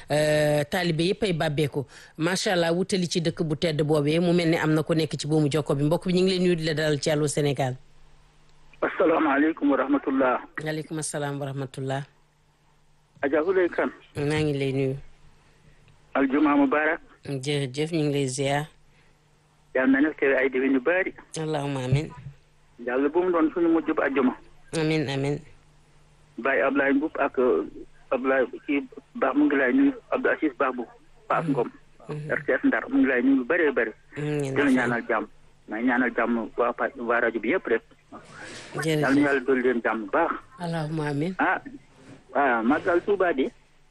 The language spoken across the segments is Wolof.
taalibe yëpp ay bàbbeeku macha allah wutali ci dëkk bu tedd boobee mu mel ni am na ku nekk ci buumu jokko bi mbokk bi ñu ngi leen nuyu di la dalal ci Allô Sénégal. asalaamaaleykum wa rahmatullah. waaleykum salaam wa rahmatullah. Adja Huley Kan. maa ngi lay nuyu. aljuma mubarak. jërëjëf ñu ngi lay ziar. yal na nekk ay déwén yu bari. allahumma amin. yàlla bu mu doon suñu mujj ba àjjuma. amin amin. Baye Ablaye Mboup ak Ablaye kii baax mu ngi lay nuyu Abdou Assis Baax bu Paas Ngom. RTS Ndar mu ngi lay nuyu lu bëree bëri. dina ñaanal jàmm. may ñaanal jàmm waa pa waa rajo bi yëpp rek. jërëjëf yal na yàlla dolli leen jàmm bu baax. allahumma amin. ah waaw Magal Touba di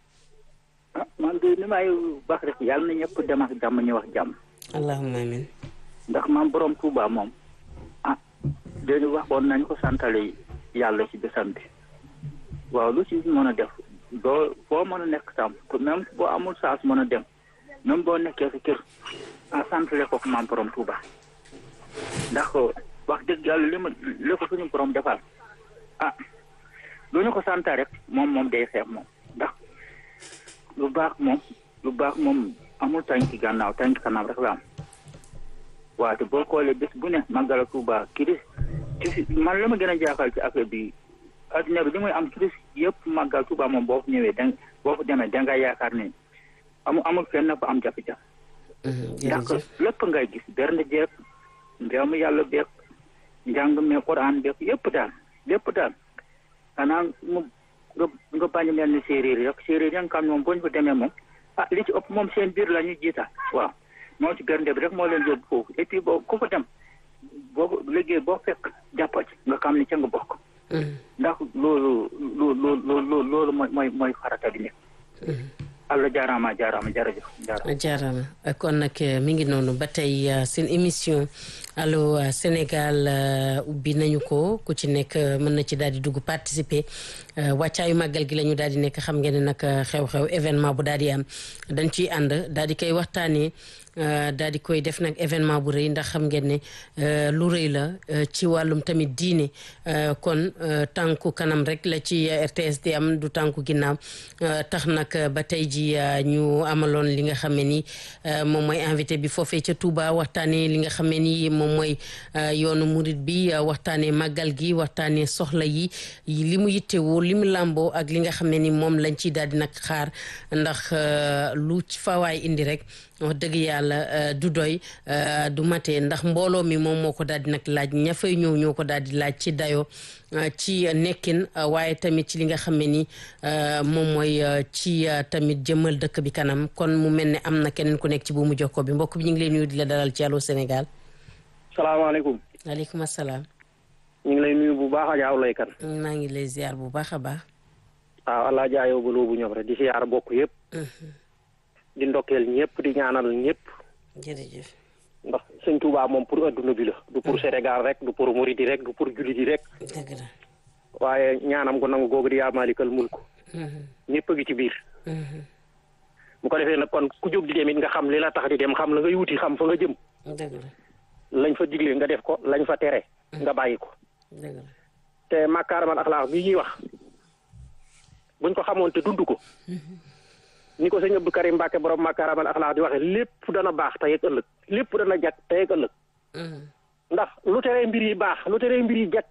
ah man de ni may baax rek yàlla na ñëpp dem ak jàmm ñu wax jàmm. allahumma amin. ndax maam borom Touba moom ah dañu waxoon nañu ko santale yàlla ci bésam bi waaw lu ci mën a def doo foo mën a nekk tam même boo amul saas mën a dem même boo nekkee sa kër ah santale ko maam borom Touba ndax wax dëgg yàlla li ma li ko suñu borom defal ah lu ñu ko santa rek moom moom day xeex moom ndax lu baax moom lu baax moom amul tànki gànnaaw tànki kanam rek la am waaw te boo xoolee bés bu ne màggal Tuuba kiris kiris man la ma gën a jaaxal ci affaire bi adduna bi li muy am kiris yëpp màggal Tuuba moom boo fa ñëwee da boo fa demee da nga yaakaar ne amul amul fenn fa am jafe-jafe. ndax lépp ngay gis bernde jeeg njaamu yàlla beeg njàng me Quran beeg yëpp daal lépp daal xanaa mu nga nga bañ a mel ni séeréer yi rek séeréer yi nga xam moom boo ñu fa demee moom ah li ci ëpp moom seen biir la ñuy jiita waaw. moo ci bernde bi rek moo leen yóbbu foofu et puis boo ku fa dem boo liggéey boo fekk jàppa ci nga xam ni ca nga bokk. ndax loolu loolu loolu loolu mooy mooy mooy farata bi nekk. Allah jaaraama jaaraama jërëjëf jaaraama. jaaraama kon nag mi ngi noonu ba tey seen émission Allô Sénégal ubbi nañu ko ku ci nekk mën na ci daal di dugg participer wàccaayu màggal gi la ñu daal di nekk xam ngeen ne nag xew-xew événement bu daal di am dañ ciy ànd daal di koy waxtaanee. daal di koy def nag événement bu rëy ndax xam ngeen ne lu rëy la ci wàllum tamit diine kon tànku kanam rek la ci RTS di am du tànku ginnaaw tax nag ba tey ji ñu amaloon li nga xam ne ni moom mooy invité bi foofee ca Touba waxtaanee li nga xam ne ni moom mooy yoonu murit bi waxtaanee màggal gi waxtaanee soxla yi li mu yittewoo li mu làmboo ak li nga xam ne ni moom lañ ciy daal di nag xaar ndax lu fawaay indi rek wax dëgg yàlla du doy du matee ndax mbooloo mi moom moo ko daal di nag laaj ña fay ñëw ñoo ko daal di laaj ci dayo ci nekkin waaye tamit ci li nga xam ne ni moom mooy ci tamit jëmmal dëkk bi kanam kon mu mel ne am na keneen ku nekk ci buumu jokkoo bi mbokk bi ñu ngi lay nuyu di la dalal ci Allô Sénégal. salaamaaleykum. waaleykum salaam. ñu ngi lay nuyu bu baax Adja Oulay Kan. maa ngi lay ziar bu baax a baax. waaw allah jaayoo ba loobu ñoom rek di ziar bokk yëpp. di ndokkeel ñëpp di ñaanal ñëpp. jërëjëf. ndax sëñ Touba moom pour adduna bi la. du pour Sénégal rek du pour Mouride rek du pour jullit yi rek. dëgg la. waaye ñaanam gu nangu googu di yaa maalikal mulk. ñëpp a ngi ci biir. bu ko defee nag kon ku jóg di dem it nga xam li la tax di dem xam la ngay wuti xam fa nga jëm. dëgg la. lañ fa digle nga def ko lañ fa tere. nga bàyyi ko. dëgg la. te makaaramal axlaax bii ñuy wax buñ ko xamoon te dund ko. ni ko sëñ Abdou Karim Mbacke borom makaaramal axlaax di waxe lépp dana baax tey ak ëllëg lépp dana jag tey ak ëllëg. ndax lu teree mbir yi baax lu teree mbir yi jag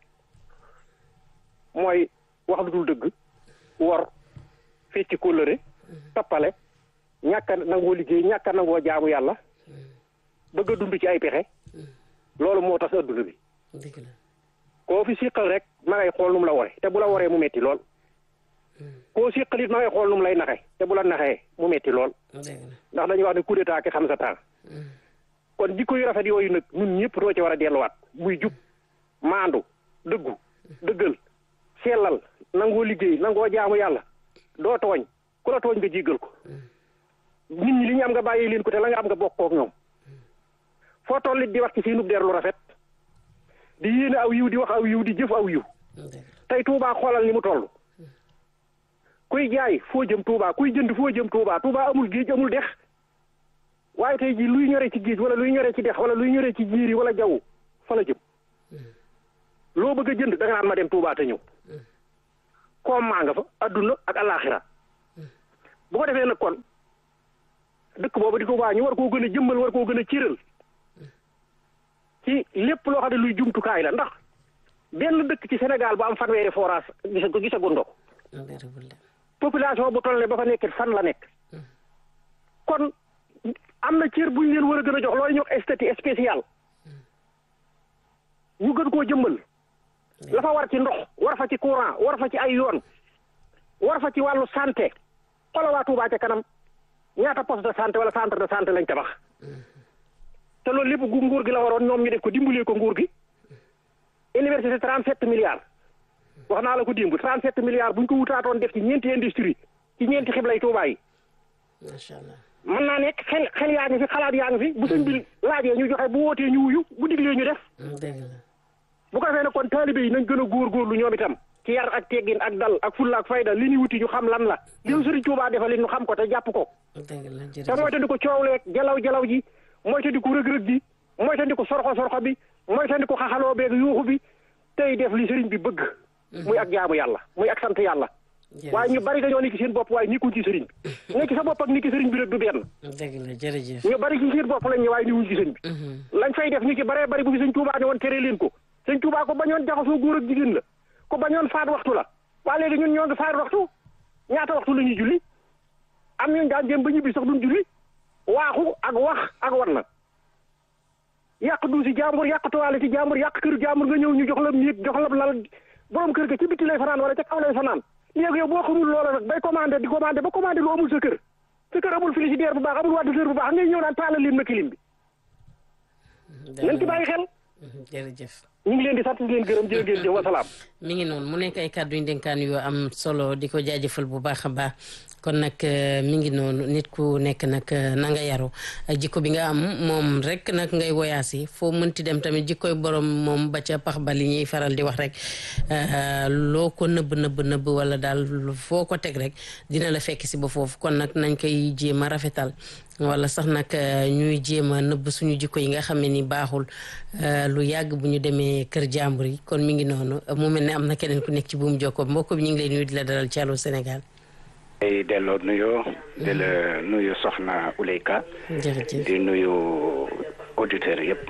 mooy wax lu dul dëgg wor fecci kóllëre tappale ñàkk a nangoo liggéey ñàkk a nangoo jaamu yàlla bëgg a dund ci ay pexe loolu moo tax adduna bi dëgg la. koo fi siqal rek ma ngay xool nu mu la wore te bu la waree mu metti lool koo siqal it ma ngay xool nu mu lay naxe te bu la naxee mu metti lool dëgg la. ndax dañuy wax ne coup d'état ki xam sa temps kon jikko yu rafet yooyu nag ñun ñëpp doo ci war a delluwaat muy jub maandu dëggu dëggal sellal nangoo liggéey nangoo jaamu yàlla doo tooñ ku la tooñ nga jéggal ko nit ñi li ñu am nga bàyyi leen ko te la nga am nga bokkoo ak ñoom foo tollit di wax ci seenub der lu rafet di yéene aw yiw di wax aw yiw di jëf aw yiw tey Touba xoolal ni mu toll kuy jaay foo jëm Touba kuy jënd foo jëm Touba Touba amul géej amul dex waaye tey jii luy ñore ci géej wala luy ñore ci dex wala luy ñore ci jiiri wala jaww fa la jëm loo bëgg a jënd da nga naan ma dem Touba te ñëw koom maa nga fa adduna ak alaxira bu ko defee nag kon dëkk boobu di Touba ñu war koo gën a jëmmal war koo gën a cëral ci lépp loo xam ne luy jumtukaay la ndax benn dëkk ci Sénégal bu am fanweeri forage gisa ko gisaguñ ko population bu toll ne ba fa nekk fan la nekk kon am na cër buñ leen war a gën a jox loolu ñuy wax statut spécial ñu gën koo jëmmal la fa war ci ndox war fa ci courant war fa ci ay yoon war fa ci wàllu santé xoolal waa Touba ca kanam ñaata poste de santé wala centre de santé lañ tabax te loolu lépp gu nguur gi la waroon ñoom ñu def ko dimbalee ko nguur gi université 37 milliards wax naa la ko dimb 37 milliards bu ñu ko wutaatoon def ci ñeenti industrie ci ñeenti xiblay Touba yi. macha allah mën naa nekk xel xel yaa ngi fi xalaat yaa ngi fi bu sëñ bi laajee ñu joxe bu wootee ñu wuyu bu diglee ñu def. dëgg la bu ko defee nag kon taalibe yi nañ gën a góorgóorlu ñoom itam ci yar ak teggin ak dal ak fulla ak fayda li ñu wuti ñu xam lan la li ñu Sëriñ Tuubaa defal li ñu xam ko te jàpp ko dëgg la te jërëjëf mooy te di ko coow leeg jalaw jalaw ji mooy te di ko rëg-rëg ji mooy te di ko sorxo sorxo bi mooy te di ko xaxaloo beeg yuuxu bi tey def li sëriñ bi bëgg muy ak jaamu yàlla muy ak sant yàlla waaye ñu bari dañoo nekk seen bopp waaye nikkuñ ci sëriñ bi nekk sa bopp ak nikki sëriñ bi rek du benn dëgg la jërëjëf ñu bari ci seen bopp lañ ñu waaye niwuñ ci sëriñ bi lañ fay def ñu ci baree bari bu fi sëñ Tuubaa ne woon tere leen ko sëñ Tuubaa ko bañoon jaxasoo góor ak jigéen la ko bañoon faat waxtu la waa léegi ñun ñoo ngi faat waxtu ñaata waxtu la ñuy julli am ñun daan jëm ba ñibbi sax duñ julli waaxu ak wax ak wan na yàq du si jàmbur yàq toile ci jàmbur yàq kër jàmbur nga ñëw ñu jox la néeg jox la lal borom kër ga ci bitti lay fanaan wala ca kaw lay fanaan léegi yow boo xamul loola nag bay commandé di commandé ba commandé lu amul sa kër sa kër amul frigidaire bu baax amul wadditeer bu baax ngay ñëw naan taalal leen ma kilim bi nañ ci bàyyi xel jërëjëf ñu ngi leen di sant di leen gërëm jërë ngeen jëf wasalaam mi ngi noonu mu nekk ay kàddu yu dénkaan yoo am solo di ko jaajëfal bu baax a baax kon nag mi ngi noonu nit ku nekk nag na nga yaru jikko bi nga am moom rek nag ngay woyaasi foo mënti dem tamit jikkoy borom moom ba ca pax ba li ñuy faral di wax rek loo ko nëbb nëbb nëbb wala daal foo ko teg rek dina la fekk si ba foofu kon nag nañ koy jéem a rafetal wala sax nag ñuy jéem a nëbb suñu jikko yi nga xam ne ni baaxul lu yàgg bu ñu demee kër jàmbur yi kon mi ngi noonu mu mel ne am na keneen ku nekk ci buum jokko mbokk bi ñu ngi lay nuyu di la dalal ci Allô Sénégal. ay delloo nuyoo di la nuyu soxna Uleyka jërëjëf di nuyu auditeurs yëpp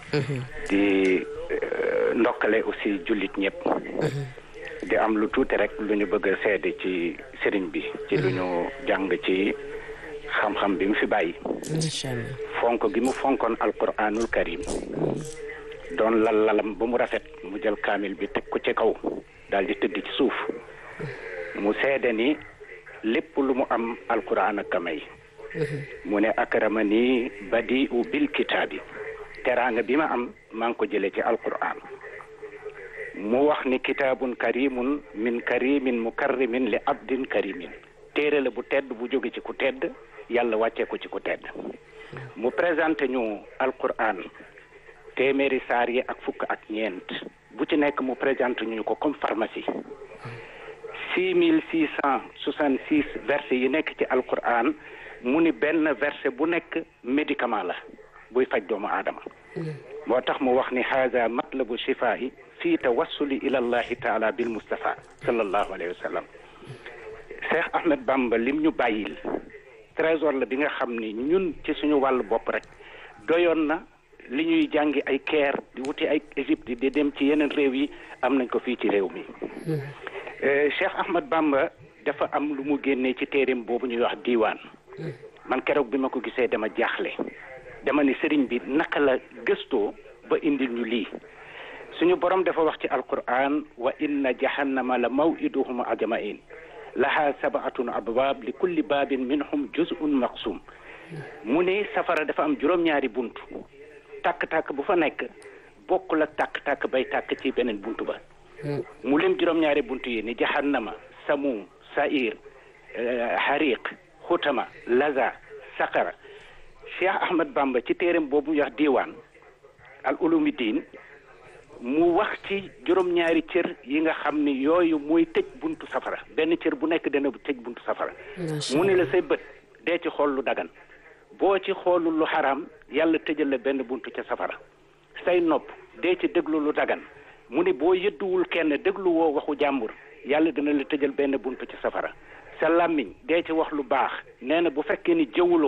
di ndokkale aussi jullit ñëpp di am lu tuuti rek lu ñu bëgg a seede ci sëriñ bi ci lu ñu jàng ci xam-xam bi mu fi bàyyi incha allah fonk gi mu fonkoon alquranul karim doon lal lalam ba mu rafet mu jël kaamil bi teg ko ci kaw daal di tëdd ci suuf mu seede ni lépp lu mu am alquran ak may mu ne akramani badi u bil kitaabi teraanga bi ma am maa ngi ko jëlee ci alquran mu wax ni kitaabun karimun min karimin mukarrimin li abdin karimin téere la bu tedd bu jóge ci ku tedd yàlla wàccee ko ci ku tedd mu présenté ñu alquran téeméeri saar yi ak fukk ak ñeent bu ci nekk mu présenté ñu ko comme pharmacie six mille six cent soixante six versets yi nekk ci alquran mu ni benn verset bu nekk médicament la buy faj doomu aadama moo tax mu wax ni haza matlabu shifaa'i fii tawassuli ila allahi taala bil mustafa sallallahu alayhi wa sallam Cheikh Ahmed Bamba lim ñu bàyyil trésor la bi nga xam ni ñun ci suñu wàllu bopp rek doyoon na li ñuy jàngi ay Caire di wuti ay Égypte di dem ci yeneen réew yi am nañ ko fii ci réew mi Cheikh Ahmed Bamba dafa am lu mu génnee ci téereem boobu ñuy wax diiwaan man keroog bi ma ko gisee dama jaaxle dama ni sëriñ bi naka la gëstoo ba indil ñu lii suñu borom dafa wax ci alquran wa inna jahannama la mawiduhum ajmain laha sabaatun abwaab li kulli baabin minhum juz'un maqsum mu ne safara dafa am juróom-ñaari bunt tàkk-tàkk bu fa nekk bokkul ak tàkk-tàkk bay tàkk ci beneen bunt ba mu lim juróom-ñaari bunt yi ni jahannama samum sair hariq xutama laza saqara cheikh ahmad bamba ci téeram boobu ñu wax diiwaan al ulumi diin mu wax ci juróom-ñaari cër yi nga xam ni yooyu muy tëj buntu safara benn cër bu nekk dana tëj buntu safara mu ne la say bët dee ci xool lu dagan boo ci xoolul lu xaraam yàlla tëjal la benn buntu ca safara say nopp dee ci déglu lu dagan mu ne boo yëdduwul kenn déglu woo waxu jàmbur yàlla dina la tëjal benn buntu ca safara sa làmmiñ dee ci wax lu baax nee na bu fekkee ni jëwuloo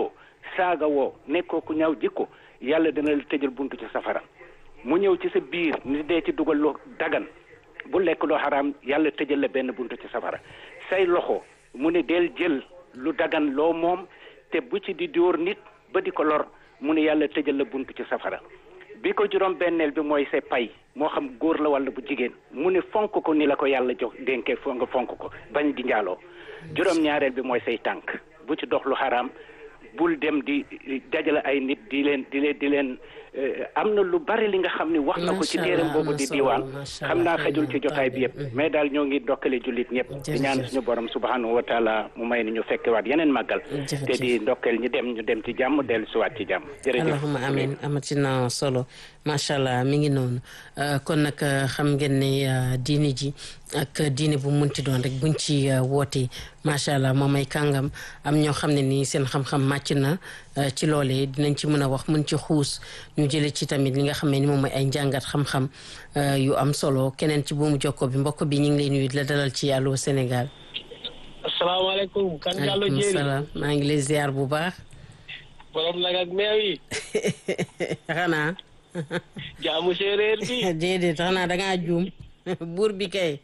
saaga woo nekkoo ku ñaaw jikko yàlla dana la tëjal buntu ci safara mu ñëw ci sa biir ni dee ci dugal lu dagan bu lekk loo xaraam yàlla tëjal la benn buntu ci safara say loxo mu ne del jël lu dagan loo moom te bu ci di dóor nit ba di ko lor mu ne yàlla tëjal la buntu ci safara bi ko juróom benneel bi mooy sa pay moo xam góor la walla bu jigéen mu ne fonk ko ni la ko yàlla jox dénkee fo nga fonk ko bañ di njaaloo juróom ñaareel bi mooy say tànk bu ci dox lu xaraam bul dem di dajale ay nit di leen di leen di leen am na lu bari li nga xam ni wax na ko ci téeram boobu di diiwaan xam naa xajul ci jotaay bi yëpp mais daal ñoo ngi dokkale jullit ñëpp di ñaan suñu borom subhanahu wa taala mu may ni ñu fekkewaat yeneen màggal te di ndokkeel ñu dem ñu dem ci jàmm dellu siwaat ci jàmm jërëjëf allahuma amin amatina solo macha allah mi ngi noonu kon nag xam ngeen ne diini ji ak diine bu munti doon rek buñ ci wootee macha allah moom ay kàngam am ñoo xam ne nii seen xam-xam màcc na ci loolee dinañ ci mën a wax mën ci xuus ñu jële ci tamit li nga xam ne ni moom mooy ay njàngat xam-xam yu am solo keneen ci buumu jokko bi mbokk bi ñu ngi lay nuyu la dalal ci Allô Sénégal. asalaamaaleykum. kan Diallo Diéry salaam maa ngi lay ziar bu baax. borom nag ak meew yi. xanaa. jaamu séeréer bi. déedéet xanaa da ngaa juum buur bi kay.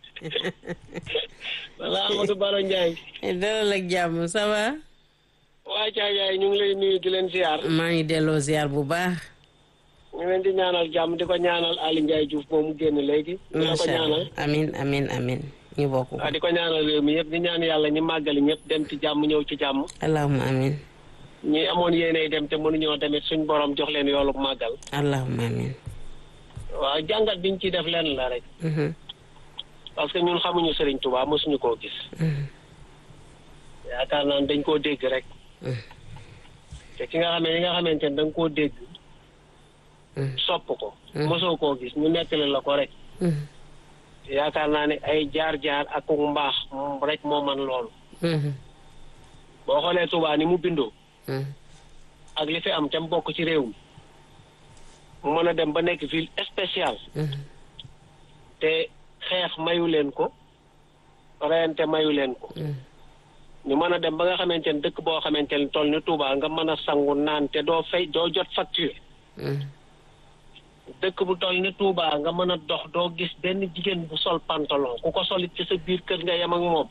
wala Amadou Baro Ndiaye. dalal ak jàmm ça va. waa Caajaay ñu ngi lay nuyu di leen ziar. maa ngi delloo ziar bu baax. ñu leen di ñaanal jàmm di ko ñaanal Ali Ndiaye Diouf moom mu génn léegi. di ko ñaanal amin amin amin ñu bokk. waaw di ko ñaanal réew mi yëpp di ñaan yàlla ñi màggali ñëpp dem ci jàmm ñëw ci jàmm. allahumma amin. ñi amoon yéenay dem te mënuñoo demit suñ borom jox leen yoolu màggal. allahumma amin. waaw jàngat biñ ciy def leen la rek. parce que ñun xamuñu Serigne Touba mosuñu koo gis. yaakaar naa dañ koo dégg rek. te ki nga xam ne li nga xamante ne da nga koo dégg. sopp ko. mosoo koo gis ñu nettali la ko rek. yaakaar naa ne ay jaar-jaar ak mbaax rek moo man loolu. boo xoolee Touba ni mu bindoo. ak li fi am te mu bokk ci réew mi. mu mën a dem ba nekk ville spéciale. te xeex mayu leen ko. reyante mayu leen ko. ñu mën a dem ba nga xamante ne dëkk boo xamante ne toll ni Touba nga mën a sangu naan te doo fay doo jot facture. dëkk bu toll ni Touba nga mën a dox doo gis benn jigéen bu sol pantalon ku ko solit ci sa biir kër nga yem ak moom.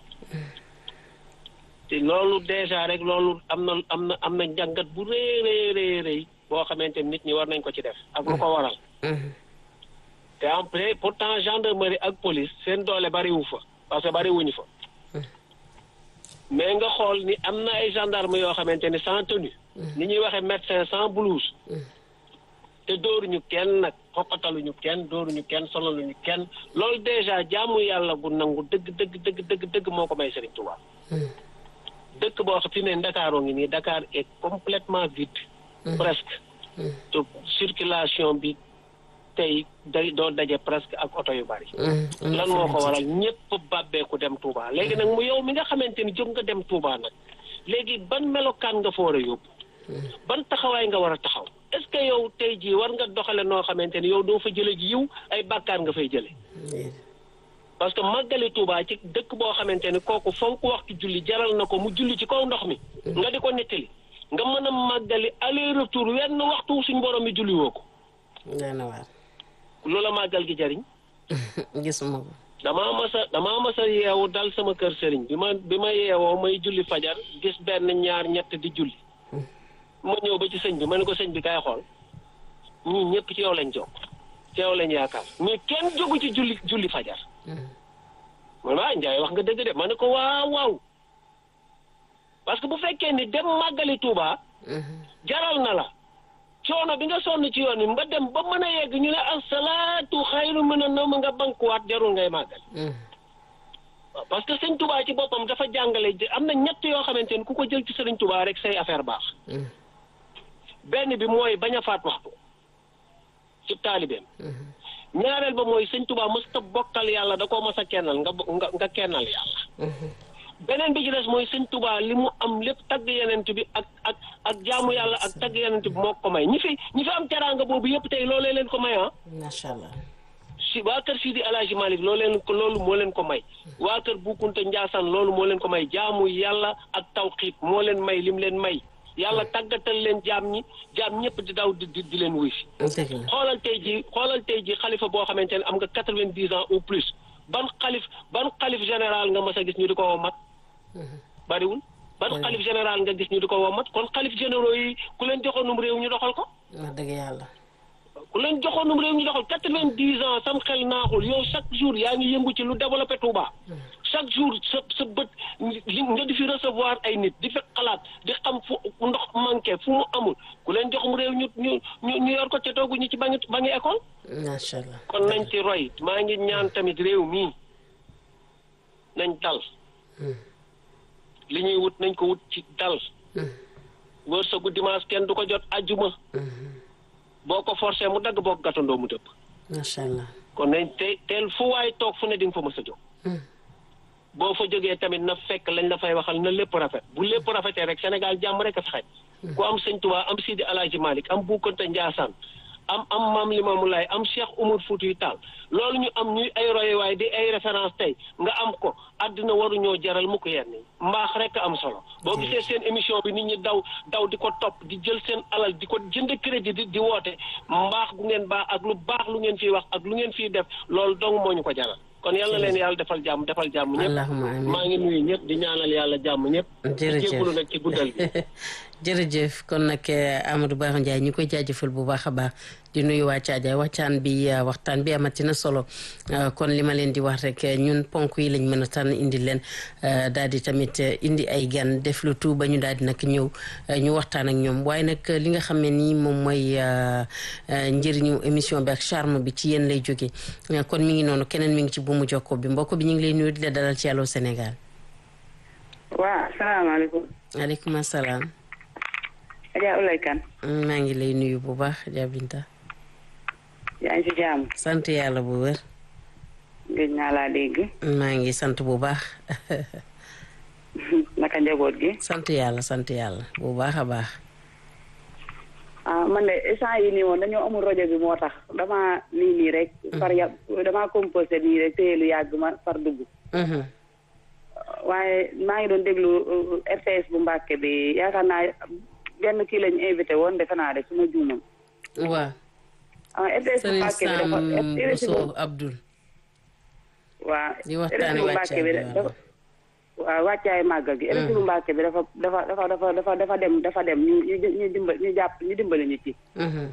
te loolu déjà rek loolu am na am na am na njàngat bu rëy rëy rëy boo xamante nit ñi war nañ ko ci def ak lu ko waral. te en plus pourtant gendarmerie ak police seen doole bariwu fa parce que bariwuñu fa. mais nga xool ni am na ay gendarme yoo xamante ni sans tenue. ni ñuy waxee médecin sans blouse. te dóoruñu kenn nag xoqataluñu kenn dóoruñu kenn solaluñu kenn loolu déjà jaamu yàlla gu nangu dëgg dëgg dëgg dëgg dëgg moo ko may Serigne Touba. dëkk boo xam fi ne Ndakaaroo ngi nii Dakar est complètement vide. presque. te circulation bi tey day doo daje presque ak oto yu bari. lan moo ko waral ñëpp bàbbeeku dem Touba léegi nag mu yow mi nga xamante ni jóg nga dem Touba nag léegi ban melokaan nga fa war a yóbbu. ban taxawaay nga war a taxaw est-ce que yow tey jii war nga doxale noo xamante ni yow doo fa jële ji yiw ay bàkkaar nga fay jële parce que màggali Touba ci dëkk boo xamante ni kooku fonk waxtu julli jaral na ko mu julli ci kaw ndox mi nga di ko nettali nga mën a màggali aller retour wenn waxtu suñ borom mi julli woo ko loola màggal gi jariñ gisuma ko damaa mas a damaa mas a yeewu dal sama kër sëriñ bi ma bi ma yeewoo may julli fajar gis benn ñaar ñett di julli ma ñëw ba ci sëñ bi ma ne ko sëñ bi kaay xool ñii ñëpp ci yow lañ jokk ci yow lañ yaakaar mais kenn jógu ci julli julli fajar man waa Njaay wax nga dëgg de ma ne ko waaw waaw parce que bu fekkee ni dem màggali Touba jaral na la coono bi nga sonn ci yoon wi nga dem ba mën a yegg ñu ne asalaatu xayru mën a nawm nga bankuwaat jarul ngay màggal waaw parce que sëñ Touba ci boppam dafa jàngale am na ñett yoo xamante ni ku ko jël ci sëriñ Touba rek say affaire baax benn bi mooy bañ a faat waxtu ci taalibeem ñaareel ba mooy sëñ Touba mës ta bokkal yàlla da koo mës a kennal nga nga nga kennal yàlla beneen bi ci des mooy sëñ Touba li mu am lépp tagg yenent bi ak ak ak jaamu yàlla ak tagg yenent bi moo ko may ñi fi ñi fi am teraanga boobu yëpp tey loolee leen ko may ah macha allah si waa kër Sidi Alaaji Malik loo leen ko loolu moo leen ko may waa kër Bukunta Njaasaan loolu moo leen ko may jaamu yàlla ak tawxiit moo leen may lim leen may yàlla tàggatal leen jaam ñi jaam ñëpp di daw di di di leen wuy si dëgg la xoolal tey ji xoolal tey ji xalifa boo xamante ne am nga quatre-vingt-dix ans ou plus ban xalif ban xalif général nga mas a gis ñu di ko woo mat bariwul ban xalif général nga gis ñu di ko woo mat kon xalif généraux yi ku leen joxoonum réew ñu doxal ko wax dëgg yàlla ku leen joxoonum réew ñu doxal quatre-vingt-dix ans sam xel naaxul yow chaque jour yaa ngi yëngu ci lu développé Touba chaque jour sa sa bët li nga di fi recevoir ay nit di fi xalaat di xam fu ndox manqué fu mu amul ku leen joxum réew ñu ñu ñu ñu yor ko ca toogu ñu ci ba ngi ba ngi école macha allah kon nañ ci roy maa ngi ñaan tamit réew mii nañ dal li ñuy wut nañ ko wut ci dal wërsëgu dimanche kenn du ko jot ajjuma boo ko forcé mu dagg boo ko gàttandoo mu dëpp macha allah kon nañ te teel fu waay toog fu ne di nga fa mës a jóg boo fa jógee tamit na fekk lañ la fay waxal na lépp rafet bu lépp rafetee rek Sénégal jàmm rek a fi xaj ku am sëñ Tuubaa am Sidi Alaaji Malick am Buukante Njaasaan am am maam Limaamu Laay am Cheikh Umar Fuutiyu Taal loolu ñu am ñuy ay royuwaay di ay référence tey nga am ko àddina waruñoo jaral mu ko yenn yi mbaax rek am solo boo gisee seen émission bi nit ñi daw daw di ko topp di jël seen alal di ko jënd crédit di di woote mbaax gu ngeen baax ak lu baax lu ngeen fiy wax ak lu ngeen fiy def loolu dong moo ñu ko jaral kon yal na leen yàlla defal jàmm defal jàmm ñëpp allahumma amiin maa ngi nuyu ñëpp di ñaanal yàlla jàmm ñëpp jërëjëf di jégalu nag ci guddal gi jërëjëf kon nag Amadou Bara Ndiaye ñu koy jaajëfal bu baax a baax di nuyu waa Caajaay waxtaan bi waxtaan bi amati na solo kon li ma leen di wax rek ñun ponk yi lañ mën a tànn indi leen daal di tamit indi ay gan def lu tout ba ñu daal di nag ñëw ñu waxtaan ak ñoom waaye nag li nga xam ne nii moom mooy njëriñu émission bi ak charme bi ci yéen lay jóge kon mi ngi noonu keneen mi ngi ci buumu jokko bi mbokk bi ñu ngi lay nuyu di la dalal ci Allô Sénégal. waaw asalaamaaleykum. maaleykum salaam. Adja Ulay Kan. maa ngi lay nuyu bu baax Adja Binta. yaa ngi ci jàmm. sant yàlla bu wér. gëj naa laa dégg. maa ngi sant bu baax. naka njaboot gi. sant yàlla sant yàlla bu baax a baax. ah man de instant yi nii woon dañoo amul rajo bi moo tax damaa nii nii rek. far ya damaa composé nii rek téye lu yàgg ma far dugg. waaye maa ngi doon déglu RTS bu Mbàkke bi yaakaar naa benn kii lañu invité woon defe naa de su ma juumam. waaw. ah RTS bu Sëriñ Mbàkke bi Sam dafa Bousso Abdoul. waaw di waxtaane RSI bu Mbàkke bi wàccaay bi dafa waaw wàccaay màggal gi RSI bu Mbàkke bi dafa dafa dafa dafa dafa dafa dem dafa dem ñu ñu ñu dimbali ñu jàpp ñu dimbali ñu ci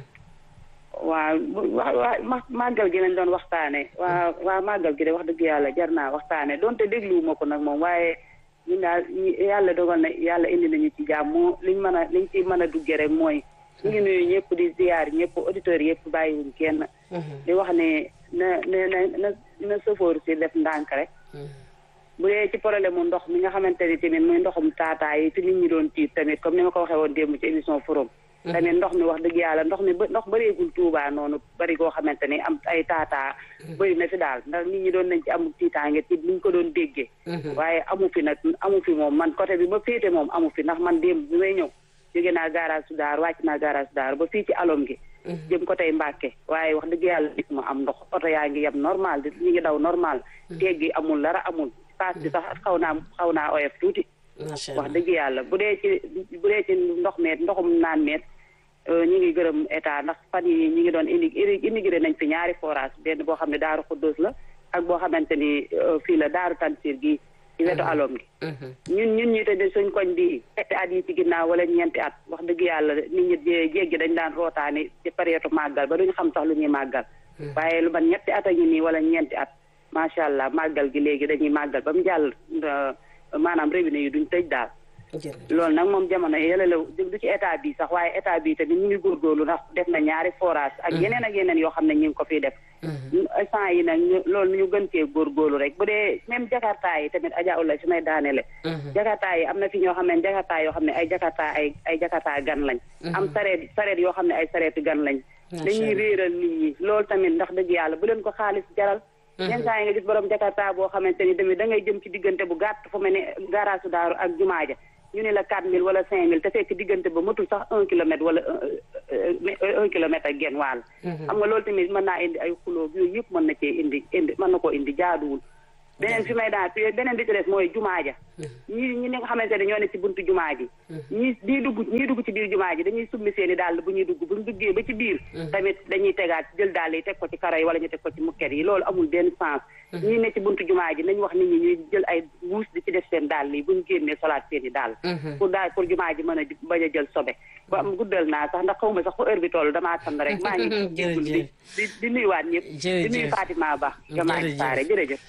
waaw wa wa màggal gi lañ doon waxtaane waa waa màggal gi de wax dëgg yàlla jar naa waxtaane donte dégluwuma ko nag moom waaye ñun daal ñi- yàlla dogal na yàlla indi nañu ci jàmm liñ mën a liñ ci mën a duggee rek mooy ñu ngi nuyu ñëpp di ziyaar ñëpp auditeurs yëpp bàyyiwuñ kenn di wax ne na na na na na sëfoor si def ndànk rek bu dee ci problème mu ndox mi nga xamante ni tamit muy ndoxum taataa yi fi nit ñi doon tiit tamit comme ni ma ko waxee woon démb ci émission forum tamit ndox mi wax dëgg yàlla ndox mi ba ndox bëreegul Tuubaa noonu bari koo xamante ni am ay taataa bëri na fi daal ndax nit ñi doon nañ ci amul tiitaange ci niñ ko doon déggee waaye amu fi nag amu fi moom man côté bi ba féete moom amu fi ndax man démb bi may ñëw jóge naa garage su daar wàcc naa garage su daar ba fii ci alom gi jëm ko tey Mbàkke waaye wax dëgg yàlla gis ma am ndox oto yaa ngi yem normal di ñu ngi daw normal teeg gi amul dara amul paas bi sax xaw naa xaw naa oyof tuuti macha wax allah dëgg yàlla bu dee ci bu dee ci ndox meet ndoxum naan meet ñu ngi gërëm état ndax fan yi ñu ngi doon indi immigré nañ fi ñaari forage benn boo xam ne daaru xuddoos la ak boo xamante ni euh, fii la daaru tansir gi ci wetu alom gi ñun ñun ñi tamit suñ koñ bi ñetti at yi ci ginnaaw wala ñeenti at wax dëgg yàlla nit ñi jé- jéggi dañ daan rootaani ci période màggal ba duñu xam sax lu ñuy màggal waaye lu man ñetti at a ngi nii wala ñeenti at macha allah màggal gi léegi dañuy màggal ba mu jàll euh, maanaam robinet yi duñ tëj daal jërëjëf loolu nag moom jamono yële la du ci état bi sax waaye état bi tamit ñu ngi góorgóorlu ndax def na ñaari forage ak yeneen ak yeneen yoo xam ne ñu ngi ko fiy def instant yi nag ñu loolu ñu gën cee góorgóorlu rek bu dee même jakarta yi tamit Adja Oulaye su may daanele jakarta yi am na fi ñoo xam ne jakarta yoo xam ne ay jakarta ay ay jakarta gan lañ am sareet sareet yoo xam ne ay sareeti gan lañ dañuy réeral nit ñi loolu tamit ndax dëgg yàlla bu leen ko xaalis jaral yenn saa yi nga gis borom jakarta boo xamante ni tamit da ngay jëm ci diggante bu gàtt fu mel ne garage su daaru ak jumaa ja ñu ne la quatre mille wala cinq mille te fekk diggante ba matul sax un kilomètre wala un un kilomètre ak genn wàll xam nga loolu tamit mën naa indi ay xuloo yooyu yëpp mën na cee indi indi mën na koo indi jaaduwul beneen fi may daan beneen bi ci des mooy jumaa ja ñi ñi nga xamante ne ñoo ne ci buntu jumaa ji ñi ñii dugg ñii dugg ci biir jumaa ji dañuy summi seeni dàll bu ñuy dugg buñ duggee ba ci biir tamit dañuy tegaat jël dàll yi teg ko ci karo yi wala ñu teg ko ci mukket yi loolu amul benn sens ñii ne ci buntu jumaa ji nañ wax nit ñi ñuy jël ay wuus di ci def seen dàll yi buñ génnee solaat seeni dàll pour daal pour jumaa ji mën a bañ a jël sobe ba am guddal naa sax ndax xaw ma sax fu heure bi toll damaa tànn rek maa ngi jéggul di di di nuyuwaat ñëpp di nuyu Fatima Ba jamaa ji saare jërëjëf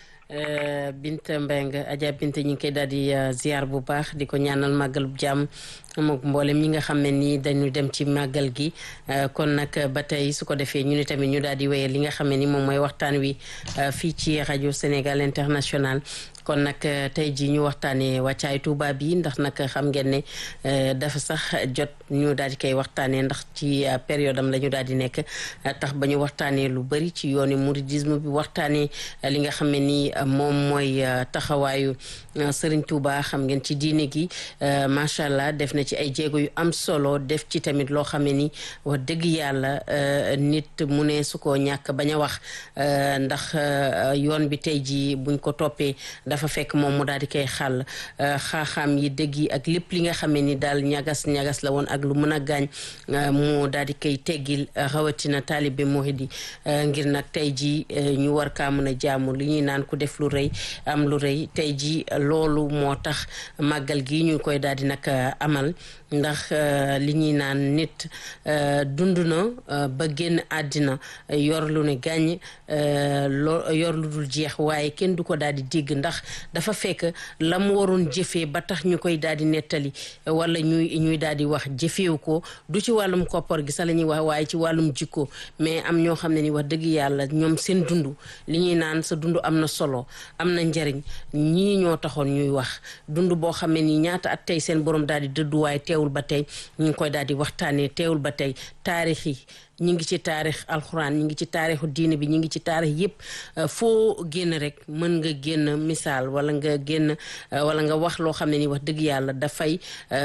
Binta Mbengue Adja Binta ñu ngi koy daal di ziar bu baax di ko ñaanal màggalub jàmm mook mboolem ñi nga xam ne nii dañu dem ci màggal gi kon nag ba tey su ko defee ñu ni tamit ñu daal di wéyal li nga xam ne ni moom mooy waxtaan wi fii ci rajo Sénégal International kon nag tey jii ñu waxtaanee wàccaay Tuuba bi ndax nag xam ngeen ne dafa sax jot ñu daal di koy waxtaanee ndax ci période am la ñu daal di nekk tax ba ñu waxtaanee lu bëri ci yooni mouridisme bi waxtaanee li nga xam ne ni moom mooy taxawaayu Serigne Touba xam ngeen ci diine gi macha allah def na ci ay jéego yu am solo def ci tamit loo xam ne ni wax dëgg yàlla nit mu ne su ko ñàkk bañ a wax ndax yoon bi tey jii buñ ko toppee. dafa fekk moom mu daal di koy xàll xaaxaam yi dëgg yi ak lépp li nga xamee ni daal ñagas ñagas la woon ak lu mën a gaañ mu daal di koy teggil rawatina taalibe murid yi ngir nag tey jii ñu war kaa mën a jaamu li ñuy naan ku def lu rëy am lu rëy tey jii loolu moo tax màggal gi ñu koy daal di nag amal ndax li ñuy naan nit dund na ba génn àddina yor lu ne gàññ loo yor lu dul jeex waaye kenn du ko daal di dégg ndax dafa fekk la mu waroon jëfee ba tax ñu koy daal di nettali wala ñuy ñuy daal di wax jëfeewu ko du ci wàllum koppar gi sax la ñuy wax waaye ci wàllum jikko mais am ñoo xam ne ni wax dëgg yàlla ñoom seen dund li ñuy naan sa dund am na solo am na njariñ ñii ñoo taxoon ñuy wax dund boo xam ne ni ñaata at tey seen borom daal di dëdduwaay teewul ba tey ñu ngi koy daal di waxtaanee teewul ba tey taarix yi ñi ngi ci taarix alxuraan ñi ngi ci taarixu diine bi ñi ngi ci taarix yëpp foo génn rek mën nga génn misaal wala nga génn wala nga wax loo xam ne ni wax dëgg yàlla dafay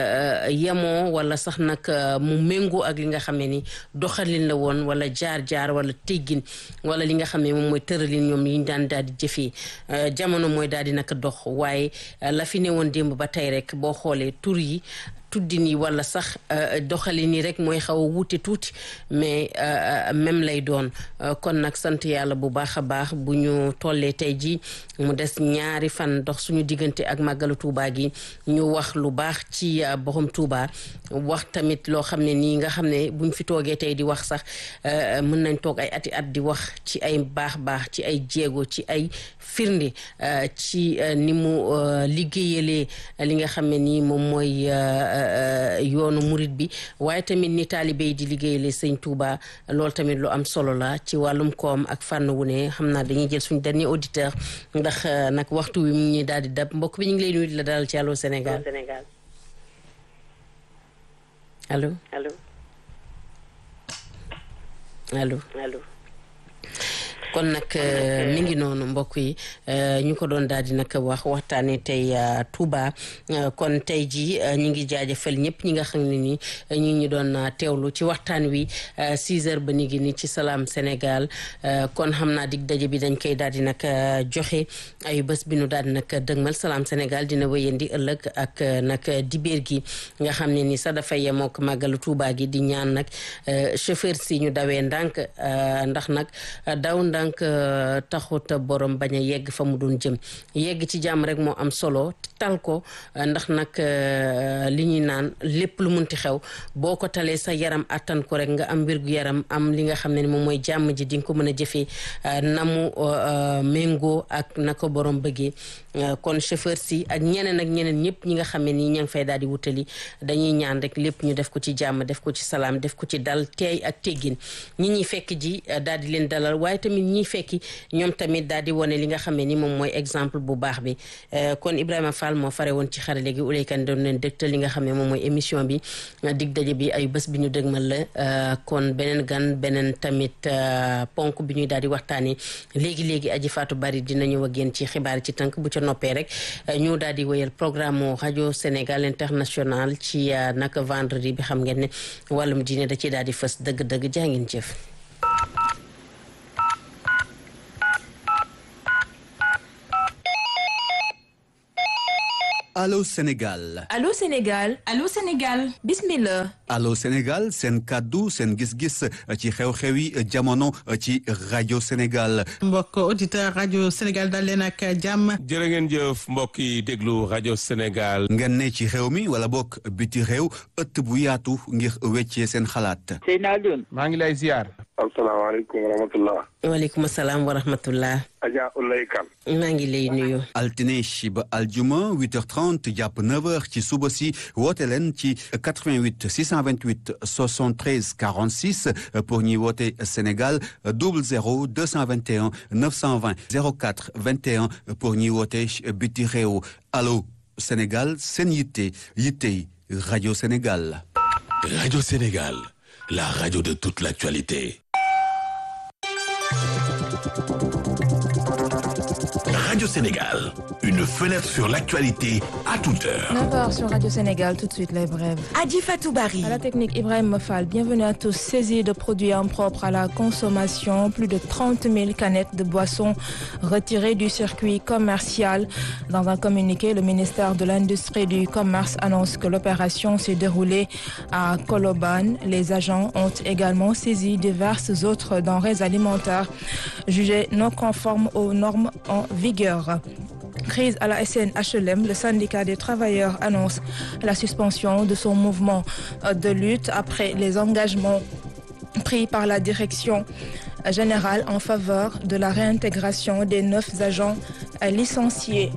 yemoo wala sax nag mu méngoo ak li nga xam ne ni doxalin la woon wala jaar-jaar wala teggin wala li nga xam ne moom mooy tëralin ñoom yi ñu daan daal di jëfee jamono mooy daal di naka dox waaye la fi ne woon démb ba tey rek boo xoolee tur yi tuddin yi wala sax doxalin yi rek mooy xaw a wuute tuuti mais même lay doon kon nag sant yàlla bu baax a baax bu ñu tollee tey ji mu des ñaari fan dox suñu diggante ak màggalu Tuuba gi ñu wax lu baax ci borom Tuuba wax tamit loo xam ne nii nga xam ne buñ fi toogee tey di wax sax mën nañ toog ay ati at di wax ci ay baax baax ci ay jéego ci ay firnde ci ni mu liggéeyalee li nga xam ne nii moom mooy yoonu murit bi waaye tamit ni taalibe yi di liggéeyale sëñ Touba loolu tamit lu am solo la ci wàllum koom ak fànn wu ne xam naa dañuy jël suñu dernier auditeur ndax nag waxtu wi mu ñuy daal di dab mbokk bi ñu ngi lay nuyu di la dalal ci Allô Sénégal allo allo allo allo kon nag mi ngi noonu mbokk yi ñu ko doon daal di nag wax waxtaanee tey Touba kon tey jii ñu ngi jaajëfal ñëpp ñi nga xam ne ni ñi ñu doon teewlu ci waxtaan wi 6 heures ba ni ngi ni ci Salam Sénégal kon xam naa dig daje bi dañ koy daal di nag joxe ay bés bi nu daal di nag dëgmal Salam Sénégal dina wéyandi ëllëg ak nag dibéer gi nga xam ne ni sax dafa yemook màggalu Touba gi di ñaan nag chauffeur si ñu dawee ndànk ndax nag daw ndànk donc taxut borom bañ a yegg fa mu doon jëm yegg ci jàmm rek moo am solo tal ko ndax nag li ñuy naan lépp lu munti xew boo ko talee sa yaram attan ko rek nga am wérgu yaram am li nga xam ne moom mooy jàmm ji di nga ko mën a jëfee na mu méngoo ak na ko borom bëggee kon chauffeur si ak ñeneen ak ñeneen ñëpp ñi nga xam ne nii ña ngi fay daal di wutali dañuy ñaan rek lépp ñu def ko ci jàmm def ko ci salaam def ko ci dal teey ak teggin ñi ñuy fekk ji daal di leen dalal waaye tamit ñiy fekki ñoom tamit daal di wane li nga xam ne ni moom mooy exemple bu baax bi kon Ibrahima Fall moo fare woon ci xarale gi uleykan doon leen dëgtal li nga xam ne moom mooy émission bi dig daje bi ay bés bi ñu dëgmal la kon beneen gan beneen tamit ponk bi ñuy daal di waxtaanee léegi-léegi aji Fatou Bari dina ñëw ak yéen ci xibaar ci tënk bu ca noppee rek ñu daal di wéyal programme mu rajo Sénégal international ci naka vendredi bi xam ngeen ne wàllum diine da ci daal di fës dëgg-dëgg jaa ngeen jëf Allô Sénégal Allô Sénégal Allô Sénégal bismillah Allô Sénégal seen kàddu seen gis-gis ci xew-xewi jamono ci rajo Sénégal mbokk auditeur rajo Sénégal dal leen ak jàmm jërë ngeen jëf mbokk yi déglu rajo Sénégal ngeen ne ci réew mi wala bokk biti réew ëtt bu yaatu ngir weccee seen xalaat Seyna Alioune maa ngi lay ziar asalaamaaleykum wa rahmatullah waaleykum salaam wa rahmatullah Adja Ulay Kan maa ngi lay nuyu altine ba aljuma 8h30 jàpp 9h ci suba si woote leen ci 88 628 73 46 pour ñuy woote Sénégal 00 221 920 04 21 pour ñuy woote biti réew allo Sénégal seen yitte yittey rajo Sénégal. Radio Sénégal, la radio de toute l'actualité. Radio Sénégal, une fenêtre sur l'actualité à toute heure. 9h sur Radio Sénégal, tout de suite les brèves. Adi Fatou Barry. À la technique, Ibrahim Mofal. Bienvenue à tous. Saisie de produits impropres à la consommation, plus de 30 000 canettes de boissons retirées du circuit commercial. Dans un communiqué, le ministère de l'Industrie et du Commerce annonce que l'opération s'est déroulée à Koloban. Les agents ont également saisi diverses autres denrées alimentaires jugées non conformes aux normes en vigueur. Crise à la SNHLM, le syndicat des travailleurs annonce la suspension de son mouvement de lutte après les engagements pris par la direction générale en faveur de la réintégration des neuf agents licenciés.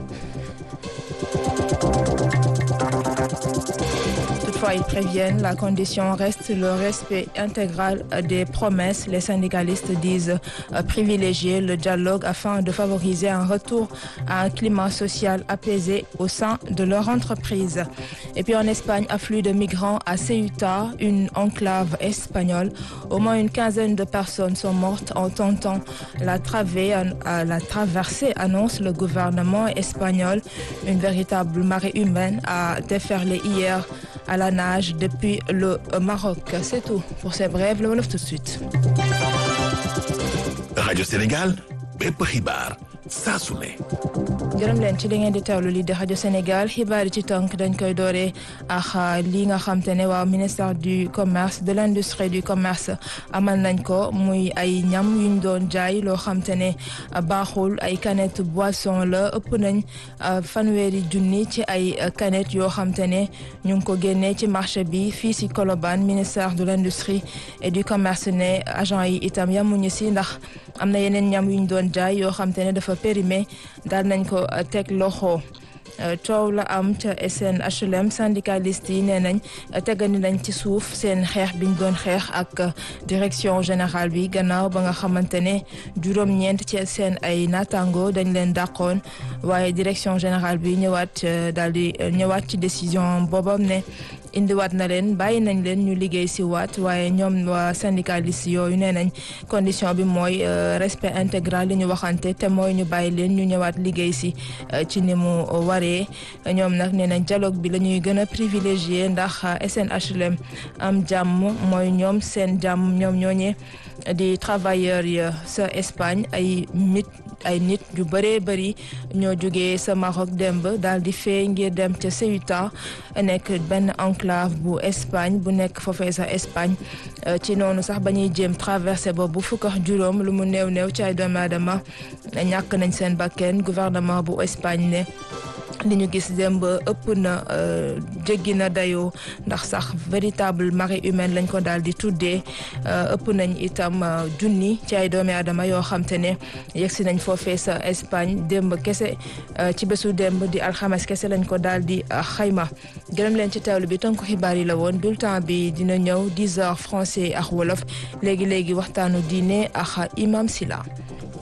Toutefois, ils préviennent, la condition reste le respect intégral des promesses. Les syndicalistes disent privilégier le dialogue afin de favoriser un retour à un climat social apaisé au sein de leur entreprise. Et puis en Espagne, afflux de migrants à Ceuta, une enclave espagnole. Au moins une quinzaine de personnes sont mortes en tentant la, travée, la traversée, annonce le gouvernement espagnol. Une véritable marée humaine a déferlé hier à la nage depuis le Maroc. C'est tout pour ces brèves. Le Wolof tout de suite. Radio Sénégal, bépp xibaar saa su ne. gërëm leen ci li ngeen di teewlu li di rajo Sénégal xibaar yi ci tënk dañ koy dooree ak li nga xam te ne waaw ministère du commerce de l' industrie du commerce amal nañ ko muy ay ñam yuñ doon jaay loo xam te ne baaxul ay canette boisson la ëpp nañ fanweeri junni ci ay canette yoo xam te ne ñu ngi ko génnee ci marché bi fii si Colobane ministère de l' industrie et du commerce ne agent yi itam yamuñu si ndax am na yeneen ñam yuñ doon jaay yoo xam te ne dafa périmé daal nañ ko teg loxo coow la am ca SNHLM syndicaliste yi nee nañ tegani nañ ci suuf seen xeex biñ doon xeex ak direction générale bi gannaaw ba nga xamante ne juróom-ñeent ci seen ay naataango dañ leen dàqoon waaye direction générale bi ñëwaat daal di ñëwaat ci décision boobam ne indiwaat na leen bàyyi nañ leen ñu liggéey si waat waaye ñoom waa syndicaliste yooyu nee nañ condition bi mooy respect intégral li ñu waxante te mooy ñu bàyyi leen ñu ñëwaat liggéey si ci ni mu waree ñoom nag nee nañ dialogue bi la ñuy gën a privilégié ndax SNHLM am jàmm mooy ñoom seen jàmm ñoom ñooñee di travailleurs yi sa Espagne ay mit ay nit yu bëree bëri ñoo jógee sa Maroc demb daal di fee ngir dem ca Ceuta nekk benn enclave bu Espagne bu nekk foofee sa Espagne ci noonu sax ba ñuy jéem traversé boobu fukk ak juróom lu mu néew néew ci ay doomu aadama ñàkk nañ seen bakken gouvernement bu Espagne ne li ñu gis démb ëpp na jéggi na dayoo ndax sax véritable marée humaine lañ ko daal di tuddee ëpp nañ itam junni ci ay doomi aadama yoo xam te ne yegsi nañ foofee sa Espagne démb kese ci bésu démb di alxames kese lañ ko daal di xayma gërëm leen ci teewlu bi tënku xibaar yi la woon bulletin bi dina ñëw 10 heures français ak wolof léegi léegi waxtaanu diine ak imam Sila